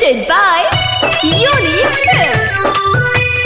presented by Unique Films.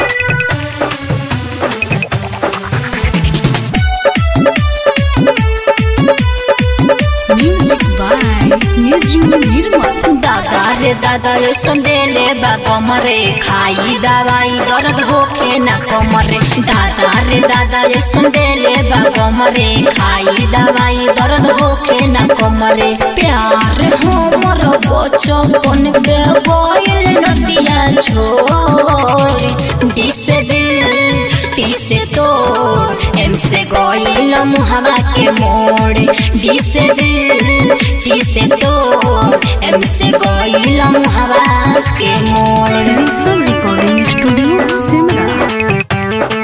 Music by Niju Nirmal. दादा रे दादा रे संदेले बा कमरे खाई दवाई दर्द होखे ना कमरे दादा रे दादा रे संदेले बा कमरे खाई दवाई दर्द होखे ना कमरे प्यार हमर बचपन के बोल नदिया छोड़ दिसे दिल टीसे तोड़ एम से गोइल मुहवा के मोड़ डी से दिल टी से तोड़ एम से गोइल मुहवा के मोड़ Listen Recording Studio, Simla.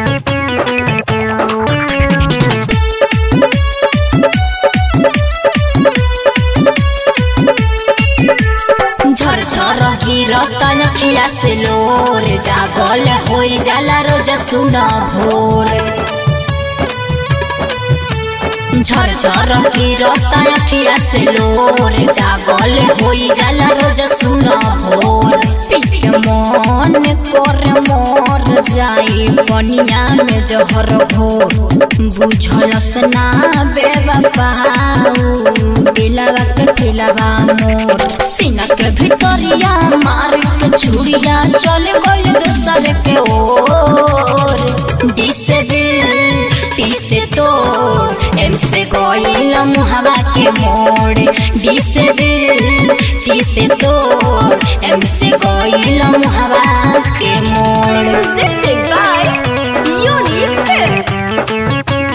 झर झर गिरत नखिया से लोर जागल होई जाला रोज सुन भोर झर झर गिरत नखिया से लोर जागल होई जाला रोज सुन भोर पिक मन कर मोर जाई बनिया में जहर भोर बुझलस ना बेवफाऊ दिलवा के दिलवा मोर सीना के भितरिया मार के छुरिया चल गल दूसर के ओर डी से दिल टी से तोड़ एम से गोइल मुहवा के मोड़ डी से दिल टी से तोड़ एम से गोइल मुहवा के मोड़ Presented by Unique Films.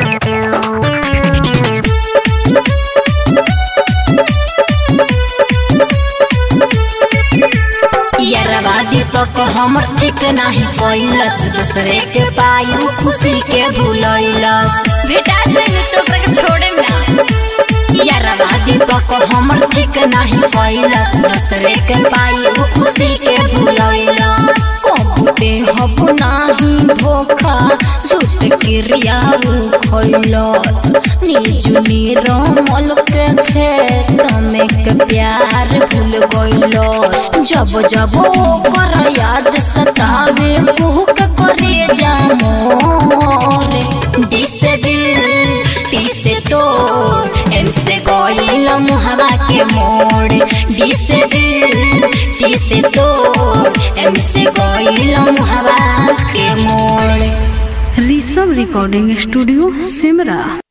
यरवा दीपक हमर ठीक नाही कैलस दूसरे के पायु खुशी के भूलैलस बेटा जाने तो ओकरा के छोड़े ना यरवा दीपक हमर ठीक नाही कैलस दूसरे के पायु खुशी के भूलैलस कबूते हब नाही धोखा झूठ क्रिया खैलस निजु निरमल के खेत में के प्यार भूल गइलस जब जब ओकर याद सतावे भूख करे जामोर दिस दिल टी से तोड़ एम से गोइल मुहवा के मोड़ डी से दिल टी से तोड़ एम से गोइल मुहवा के मोड़ Rishabh Recording Studio, Simra.